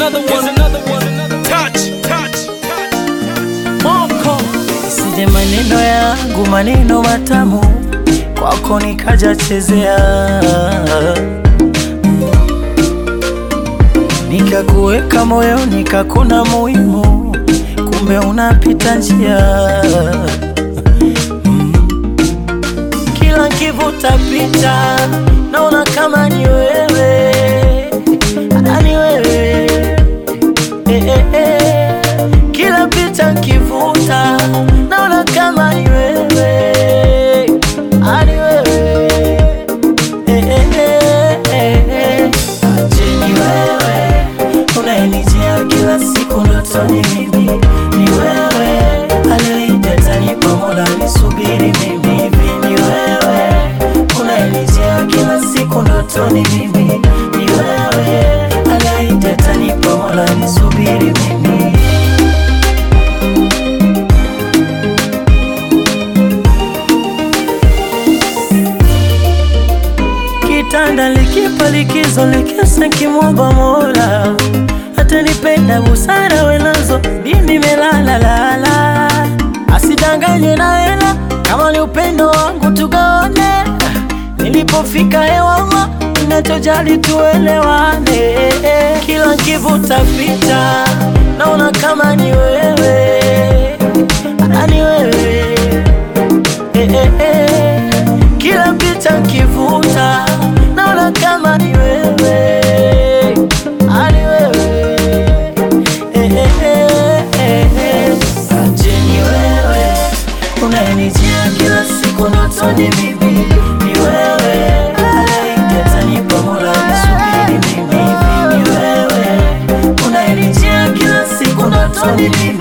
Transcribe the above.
another one. Here's another one. Touch, touch, touch. Moko sije maneno yangu maneno matamu kwako nikaja chezea nikakuweka moyo nikakuna muhimu kumbe unapita njia Mm. kila kivuta picha naona kama ni wewe Ah, ni wewe eh, eh, eh. Kila picha nkivuta naona kama ni wewe, Ah, ni wewe eh, eh, eh, eh, eh. Je, ni wewe unayenijia kila siku ndotoni? Mimi ni wewe aliyeiteta Mola nisubiri mimi hivi, ni wewe unayenijia kila siku ndotoni? Mimi ni wewe aliyeiteta Mola nisubiri mimi kitanda likipa likizo likesa kimwomba Mola atanipenda busara wenazo mimi melala lala, asidanganye na hela kama ni upendo wangu tugaone, nilipofika hewama ninachojali tuelewane, kila nkivuta picha naona kama ni wewe, Ah, ni wewe eh, eh, eh. Kila picha nkivuta naona kama ni wewe, Ah, ni wewe eh, eh, eh, eh, eh. Je, ni wewe unayenijia kila siku ndotoni? Mimi ni wewe anayeiteta nipo Mola nisubiri mimi hivi, ni wewe unayenijia kila siku ndotoni? Mimi